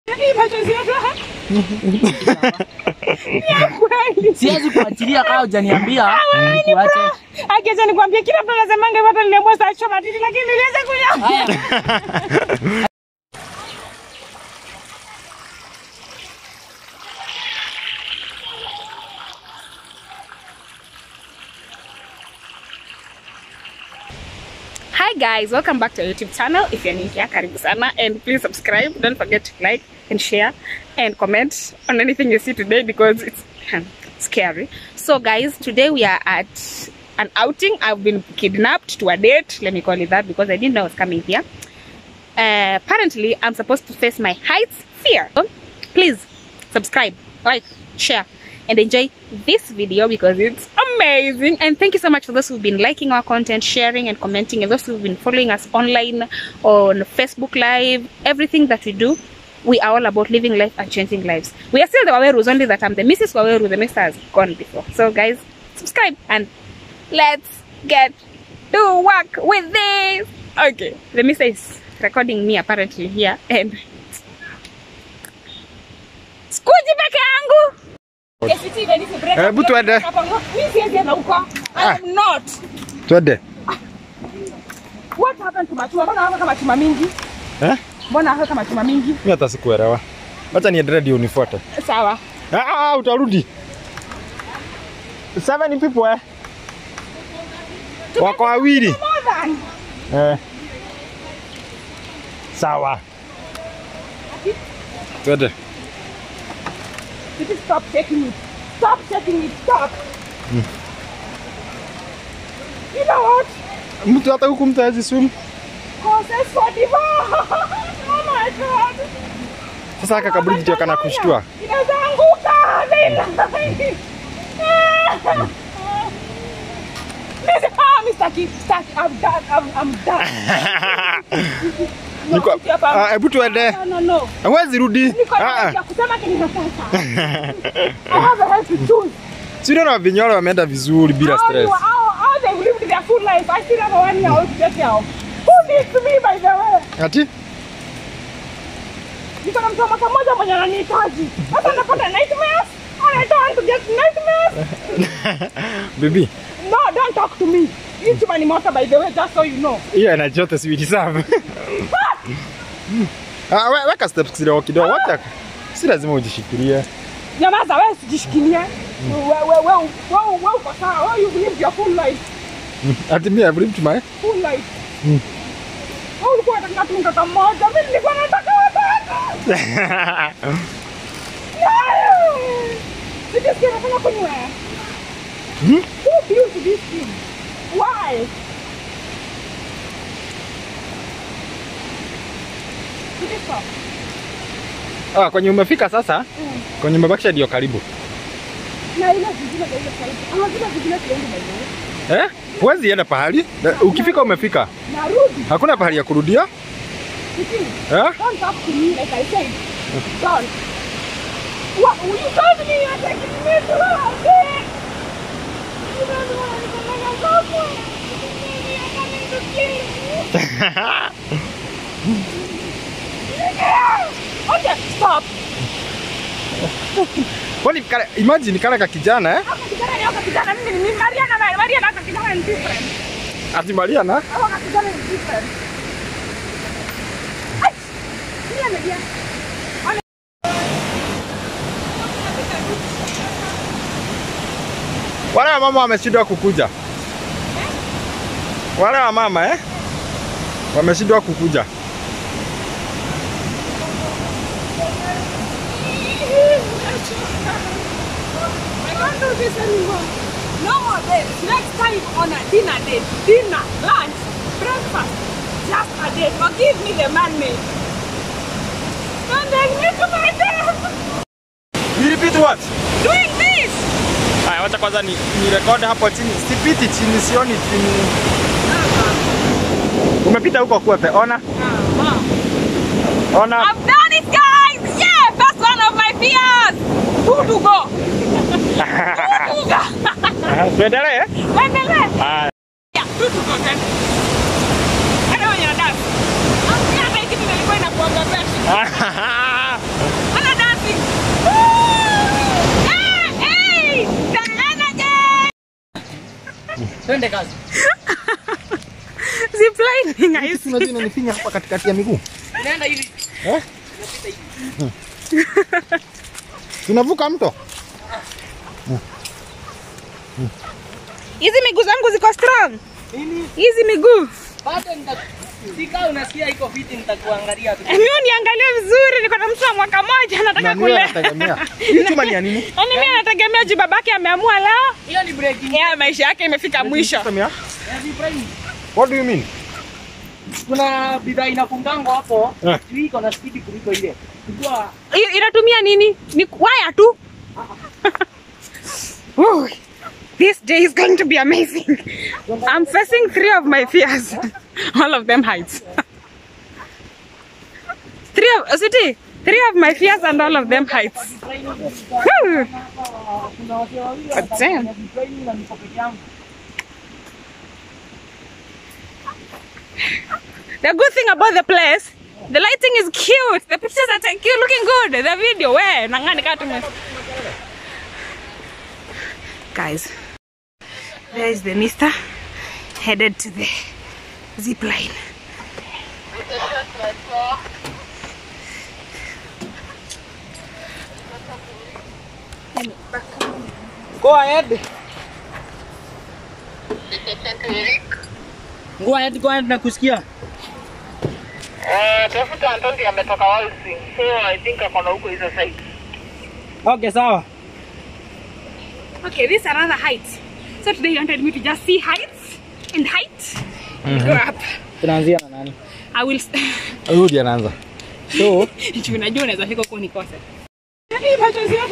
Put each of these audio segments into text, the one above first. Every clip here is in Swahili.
Hii machozi yetu ha? Ya kweli. Siwezi kuachilia kama hujaniambia nikuache. Akiacha nikwambie kila mtu anasemanga hivyo hata niliamua saa choma titi lakini niliweza kunya. Haya. Hi guys, welcome back to our YouTube channel. If you're new here, karibu sana and please subscribe. Don't forget to like and share and comment on anything you see today because it's scary. So guys, today we are at an outing. I've been kidnapped to a date. Let me call it that because I didn't know I was coming here. Uh, apparently, I'm supposed to face my heights fear. So, please subscribe, like, share, and enjoy this video because it's amazing. And thank you so much for those who've been liking our content, sharing, and commenting, and those who've been following us online on Facebook Live. Everything that we do, we are all about living life and changing lives. We are still the Wawerus, only that I'm the Mrs. Waweru. The Mr. has gone before. So, guys, subscribe and let's get to work with this. Okay, the Mr. is recording me apparently here and skuji peke yangu. Hebu tuende. Mimi siwezi enda huko. Ah. I'm not. Twende. What happened to machuma? Mbona haweka kama chuma mingi? Eh? Mbona haweka kama chuma mingi? Mimi hata sikuelewa. Wacha niendelee ndio unifuate. Sawa. Ah, ah, utarudi. Seven people eh? Wako wawili. More than. Eh. Sawa. Twende. Did you stop shaking it? Stop shaking it. Stop. You know what? Mtu hata huku mtu hawezi swim. Causes for divorce. Oh my god. Sasa haka kaburi ndio kana kushtua. Inaweza anguka. Listen. Listen. Ah, Mr. Keith, start. I'm done. I'm, I'm done. No, Niko sit hapa. ah, hebu tuende. No, no, no. Hawezi rudi. Niko na Ah, haki ya kusema kenye sasa. I have a right to choose. Si unaona vinyoro wameenda vizuri bila How stress. you- how- how they lived their full life. I still have a one year old to take care of. Who needs me by the way? Ati? Niko na mtu wa mwaka mmoja mwenye ananihitaji. Sasa napata nightmares. And I don't want to get nightmares. Bibi, No, don't talk to me. Hii chuma ni moto by the way, just so you know. hiyo energy yote si deserve. Ah, we- weka steps kidogo kidogo. Wacha. Si lazima ujishikilie. Nyamaza wewe usijishikilie. Wewe wewe wewe wewe uko sawa. Wewe you live your full life. Ati mimi I've lived my Full life. Wewe ulikuwa unataka tu mtoto mmoja. Mimi nilikuwa nataka watatu. Sijasikia nataka kunywa. Who built this thing? Why? Sijasikia. Ah, kwenye umefika sasa? Kwenye umebakisha ndio karibu. Na ile zingine za ile side. Ama zile zingine siendi by the way. Eh? Huwezi enda pahali. Eh, Ukifika umefika. Narudi. Hakuna pahali ya kurudia. Sisi. Eh? Don't talk to me like I said. Don't. What? You told me you're taking me to a You don't want to come and go for it. You're coming to kill me. Yeah. Okay, stop. Kwani kale, imagine kale ka kijana eh? Haka kijana ni haka kijana. Mimi ni mimi. Mariana na Mariana haka kijana ni different. Ati Mariana? Haka kijana ni different. Ai! Ni amedia. Wale wa mama wameshindwa kukuja. Wale wa mama eh? Wameshindwa kukuja. I can't do this anymore. No more dates. Next time on a dinner date, dinner, lunch, breakfast, just a date. Or give me the man made. Don't take me to my death. You repeat what? Doing this. Haya, wacha kwanza ni, ni record hapo chini. Sipiti chini, sioni chini. Umepita huko kwepe. Ona. Ona. I've done it, guys. Yeah, first one of my fears. Who to go? Who to go? Tuendelee. Endelee. Haya. Yeah, who to go then? Anyway, you're done. I'm scared like it nilikuwa inakuanga best. Twende kazi. Ziplining, I see. Unajua inanifinya hapa katikati ya miguu. Nenda hivi. Eh? Tunavuka mto. Hizi miguu zangu ziko strong. Nini? Hizi miguu. Bado nita Sika unasikia iko fiti nitakuangalia tu. Mimi uniangalie vizuri, niko na mtu wa mwaka moja nataka Na niwe kule. nategemea. Hii chuma ni ya nini? Yaani mimi nategemea juu babake ameamua leo. Hiyo ni breaking. Ya maisha yake imefika mwisho. System ya? Heavy brain. What do you mean? Kuna bidhaa inafungangwa hapo. Eh. Hii iko na speed kuliko ile. Kujua Hiyo inatumia nini? Ni waya tu. Woo. This day is going to be amazing. I'm facing three of my fears. All of them heights. three of City, three of my fears and all of them heights. Woo. kuna watu wawili But damn. wanafanya brain na niko peke yangu. The good thing about the place, the lighting is cute. The pictures are cute, looking good. The video, where? Nangani katume. Guys, there is the mister headed to the zip line. Go ahead. Go ahead, go ahead nakusikia. Eh, tafuta Antondi ametoka Walsi. So I think akona huko hizo side. Okay, sawa. Okay, this is another height. So today you wanted me to just see heights and height and go up. Tunaanzia na nani? I will. Rudi anaanza. So, Juu unajua unaweza fika huko nikose. Hii machozi yote.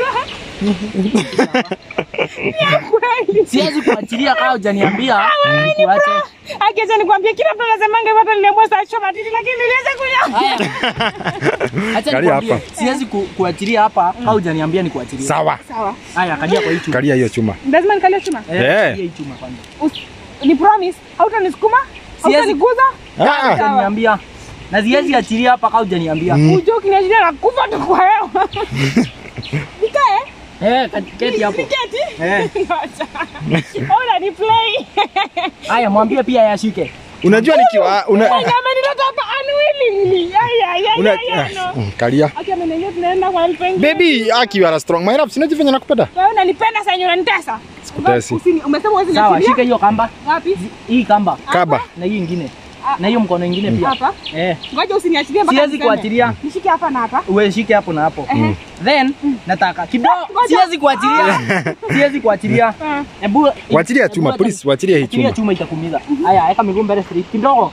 Ni ya kweli. siwezi kuachilia kama hujaniambia nikuache. Akiacha nikwambie kila mtu anasemanga hivyo hata niliamua saa choma titi lakini niliweza kunya. Haya. Acha Kalia nikwambie, hapa. siwezi ku, kuachilia hapa kama hujaniambia nikuachilie. Sawa. Sawa. Haya, kalia kwa hii chuma. Kalia hiyo chuma. Lazima nikalie chuma. Eh, Eh. kalia hii chuma kwanza. Us- Ni promise hautanisukuma? Siwezi- Hautaniguza? Ah, Hujaniambia. Na siwezi achilia hapa kama hujaniambia. Ujue ukiniachilia nakufa tu kwa hewa. Nikae? Eh, keti hapo. Niketi? Eh. Ngoja. Unaniplay. Haya, mwambie pia yashike. unajua nikiwa una, Mwenye amenileta hapa unwillingly. Ay, ay, ay, una ay, ay, no. ah, mm, kalia. Aki ameniambia tunaenda kwa mpenzi. Baby, aki you are strong. My love, sinajifanya nakupenda. Wewe unanipenda sasa yenye unanitesa. Sikutesi. Usini- Umesema huwezi Sawa, niachilia? shika hiyo kamba. Wapi? Hii kamba Kaba. na hii ingine. Ah. Na hiyo mkono ingine pia. Hapa? Eh, Ngoja usiniachilie mpaka siwezi niseme. kuachilia. Nishike hapa na hapa. Uwe shike hapo na hapo. Ehe. Then nataka kidogo. Ngoja. Siwezi kuachilia. Siwezi kuachilia. Ah. Hebu Wachilia hebu chuma, acha- please, wachilia hii Achilia chuma. chuma itakumiza. Haya, weka miguu mbele straight kidogo.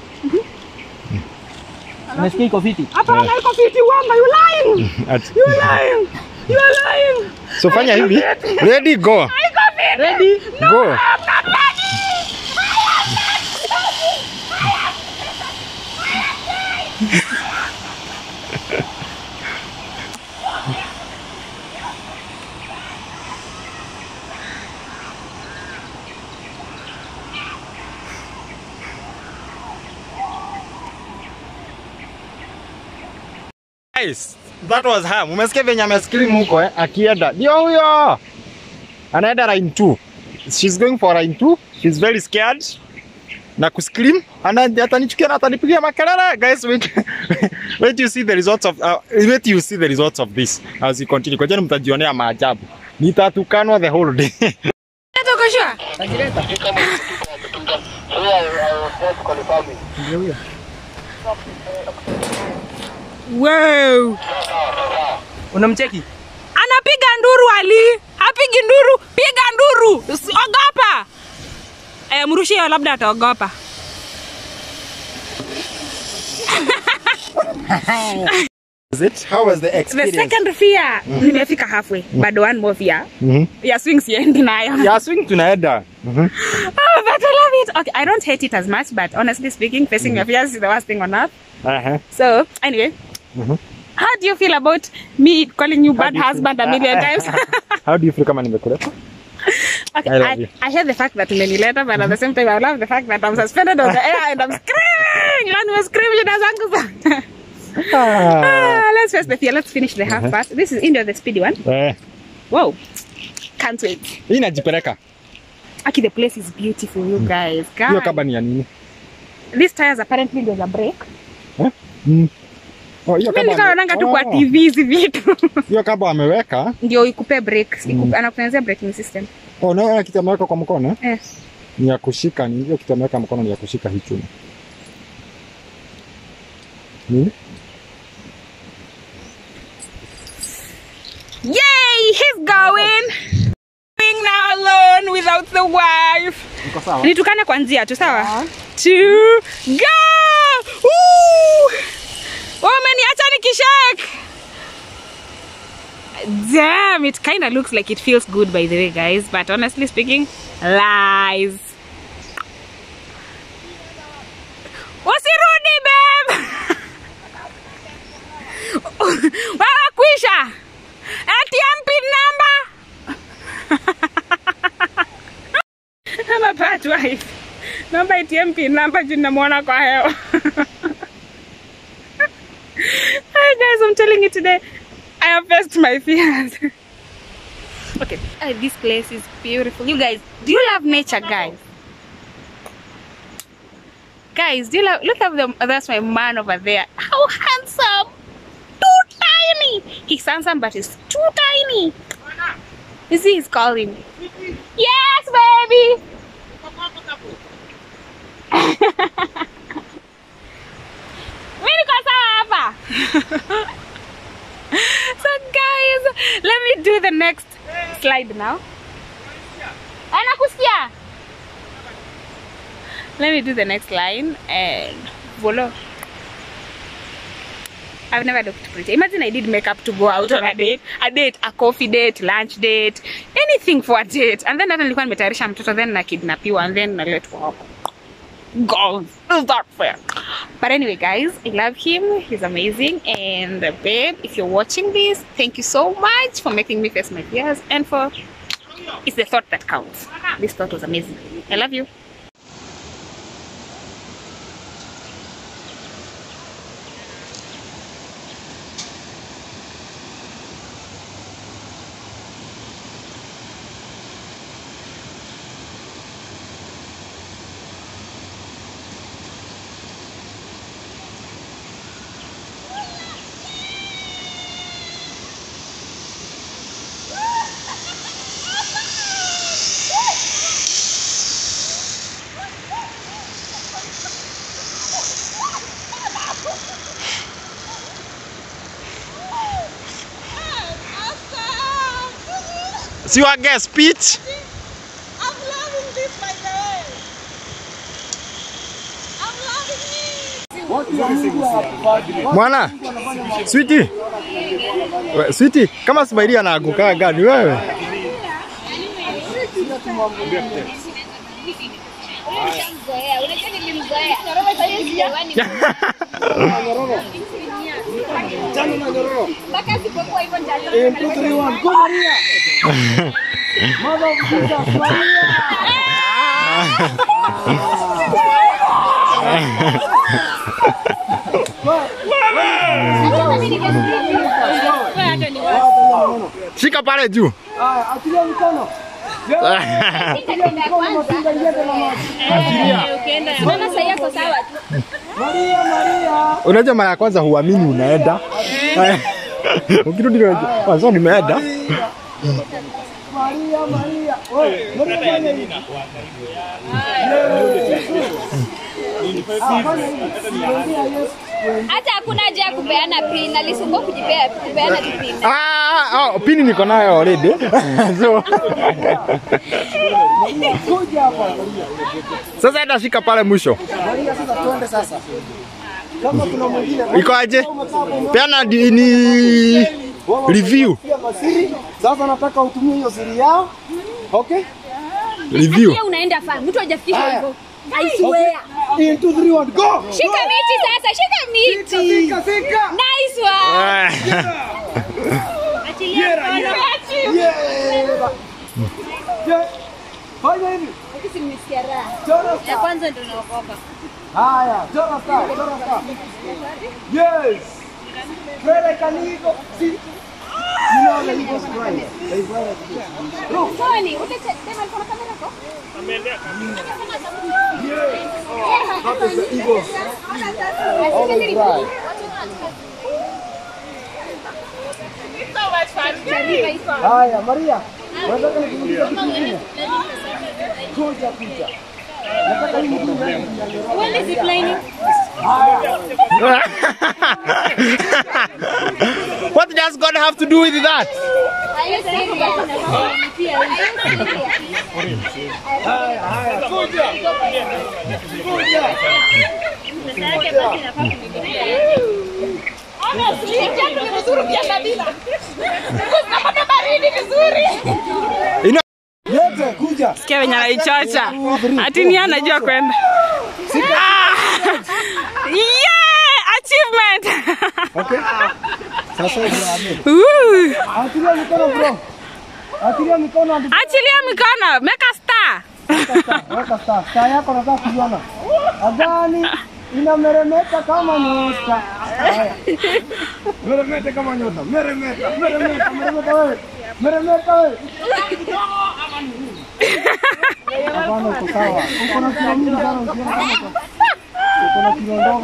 Unasikia iko fiti? Hapa yeah. iko fiti wamba, you lying. At- You lying. You are lying. So fanya hivi. Ready, go. Iko fiti. Ready? Go. I'm not ready. Guys, that was her. Mumesikia venye amescream huko eh? Akienda. Ndio huyo. Anaenda line 2. She's going for line 2. She's very scared. Na kuscream. Ana atanichukia na atanipigia makelele. Guys, wait. wait you see the results of uh, wait you see the results of this as you continue. Kwa jana mtajionea maajabu. Nitatukanwa the whole day. Leta uko sure? Tajireta. Ndio huyo. Wow. Unamcheki? Anapiga nduru Ali. Hapigi nduru, piga nduru. Usi- Ogopa. Eh, mrushie hiyo labda ataogopa. Is it? How was the The experience? second fear nimefika halfway. Bado one more fear. Mhm. Ya swing siendi nayo. Ya swing tunaenda. Mhm. Oh, but I love it. Okay, I don't hate it as much, but honestly speaking, facing your fears is the worst thing on earth. Uh-huh. So, anyway, how do you feel about me calling you bad do you feel? husband a million times? How do you feel kama nimekuleta? okay, I love I, you. I hate the fact that umenileta, but at the same time, I love the fact that I'm suspended on the air and I'm screaming. And we're screaming as zangu Ah. ah, Let's face the fear. Let's finish the half part. This is India, the speedy one. Eh. Whoa. Can't wait. Hii inajipeleka. Aki, the place is beautiful, you guys. Hiyo Guys, kaba ni ya nini? these tires apparently there's a break. Mm. Oh, hiyo Mimi kaba nilikuwa ame- naonanga tu kwa oh, TV hizi vitu. Hiyo kaba ameweka. Ndio ikupe break, Mm. ikupe, anakutengenezea braking system. Oh, naona kitu ameweka kwa mkono. Eh. Ni ya kushika, ni hiyo kitu ameweka mkono ni ya kushika hii chuma. Nini? Yay, he's going. Going now alone without the wife. Niko sawa? Nitukane kwa njia tu sawa? Two, go! Woo! Wameniacha nikishake. Damn, it kind of looks like it feels good by the way, guys. But honestly speaking, lies. Usirudi, babe. Wewe kwisha. ATM pin number. Ama part wife. Naomba ATM pin number juu namwona kwa hewa. Hi guys, I'm telling you today, I have faced my fears. okay, uh, this place is beautiful. You guys, do you love nature, guys? Guys, do you love? Look at them. That's my man over there. How handsome! Too tiny. He's handsome, but he's too tiny. You see, he's calling. Yes, baby. Mimi niko sawa hapa. so guys, let me do the next slide now. Anakusikia? Let me do the next line and voila. I've never looked pretty. Imagine I did makeup to go out on a date, a date, a coffee date, lunch date, anything for a date. And then hata nilikuwa nimetayarisha mtoto then na kidnapiwa and then naletwa hapo. God, is that fair? But anyway, guys, I love him. He's amazing. And uh, babe, if you're watching this, thank you so much for making me face my fears and for it's the thought that counts. This thought was amazing. I love you. Si your guest speech? I'm loving this by the way. I'm loving it. Mwana, switi, We- switi, kama Smaili anaanguka gani wewe? Shika pale juu. Achilia mkono. Maria, Maria. Unajua mara ya kwanza huamini unaenda. Ukirudi unajua, "Ah, so nimeenda. Maria, Maria. Wewe, mbona fanya hivi? Ah, fanya hivi. Mwambia Yesu. hata hakuna haja ya kupeana pin alisumbua kujipea kupeana tu pin Ah, oh, pini niko nayo already. so, Kuja hapa, Maria. sasa enda shika pale mwisho. Maria, sasa tuende sasa. Kama kuna mwingine Iko aje? Peana di- ni review. Pia masiri. Sasa nataka utumie hiyo siri yao. Okay? Review. pia unaenda fa mtu hajafikisha Haya. hivyo I swear In two, three, one, go! shika miti sasa shika miti Fika, fika! nice one Ah. achilia mkono Yeah! Yeah. Fanya hivi. Lakini nimesikia raha Chora ya star. kwanza ndio naogopa Haya, chora star, chora star. Yes. Mbele kaniko. Si. Sony, utacha tema alikuwa na kamera yako? Haya, Maria. Unataka nikuulize kitu kingine? Kuja kuja. Nataka hii mtu When is it lining? What does God have to do with that? Are you serious? Are you serious? Haya, haya. Kuja. Kuja. You know, Yote kuja. Sikia venye anaichocha. Ati ni anajua kwenda. Ah! Yeah! Achievement! Okay. Sasa hivi. Woo! Achilia mikono bro. Achilia mikono hadi Achilia mikono, make a star. weka star. Star yako nataka kuiona. Adhani inameremeta kama nyota. Haya. Meremeta kama nyota. Meremeta, meremeta, meremeta wewe. Meremeta wewe. Hapana, uko sawa. Uko na kilo mingi sana ukiona kama uko. Uko na kilo ndogo.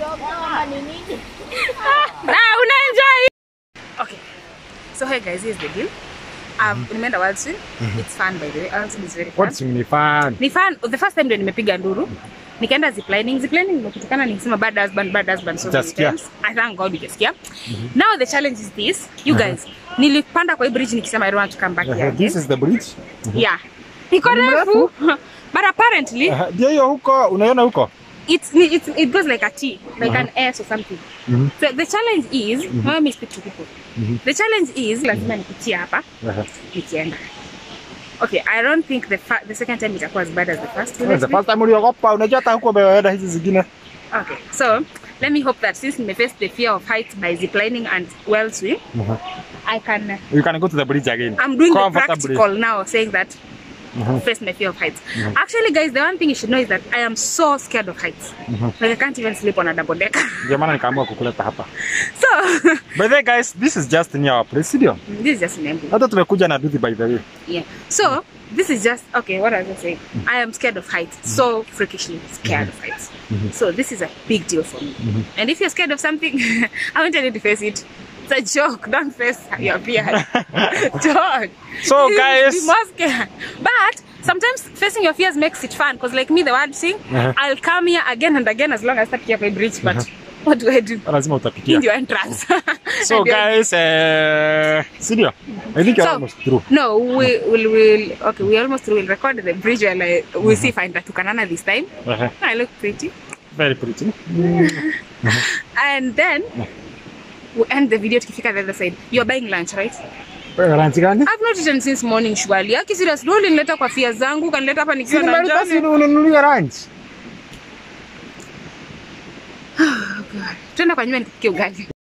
Ah, unaenjoy. Okay. So hey guys, here's the deal. Um, nimeenda World Swim. It's fun by the way. World Swim is very fun. what's ni fun? Ni fun. The first time ndio nimepiga nduru. Nikaenda ziplining. Ziplining nimekutikana nikisema bad husband, bad husband so many Utasikia. times. I thank God ukasikia. Now the challenge is this. You guys, nilipanda kwa hii bridge nikisema I don't want to come back here Uh, again. this is the bridge. Yeah. Iko refu. But apparently Uh, Ndio hiyo huko, unaiona huko? it's, it's it goes like a T, like an S or something. Mhm. So the challenge is, let me speak to people. The challenge is lazima nipitie hapa Uh-huh. nikienda. Okay, I don't think the fa- the second time itakuwa as bad as the first. Well, the first time uliogopa, unajua hata huko umeenda hizi zingine. Okay, so let me hope that since nimeface the fear of heights by ziplining and well swim, Mhm. I can. You can go to the bridge again. I'm doing the Comfortably. practical now, saying that face my fear of heights. Actually, guys, the one thing you should know is that I am so scared of heights. Like I can't even sleep on a double decker. Ndio maana nikaamua kukuleta hapa. so By the way guys, this is just near our place, ndio? this is just an empty. Hata tumekuja na Duthi by the way. Yeah. So this is just okay. What I was saying, I am scared of heights. So freakishly scared of heights. So this is a big deal for me. And if you're scared of something, I want you to face it. It's a joke. Don't face your fear. Don't. So, You guys- be more scared. But sometimes facing your fears makes it fun. Cause like me, the word sing, Uh-huh. I'll come here again and again as long as I start my bridge. But what do I do? Lazima utapitia. In your entrance. So And you're- guys, uh, Sidio, I think you're So- almost through. No, we will will okay. We almost will record the bridge and I, we'll see if I Tukanana this time. Uh-huh. I look pretty, Very pretty. and then we end the video tukifika the other side. You're buying lunch, right? Wewe ranchi gani? I've not eaten since morning surely. Aki serious, ndio ulinileta kwa fia zangu, kanileta hapa nikiwa na Nimeleta njaa. si ununulie ranch. Twende kwa nyumba nikupikie ugali.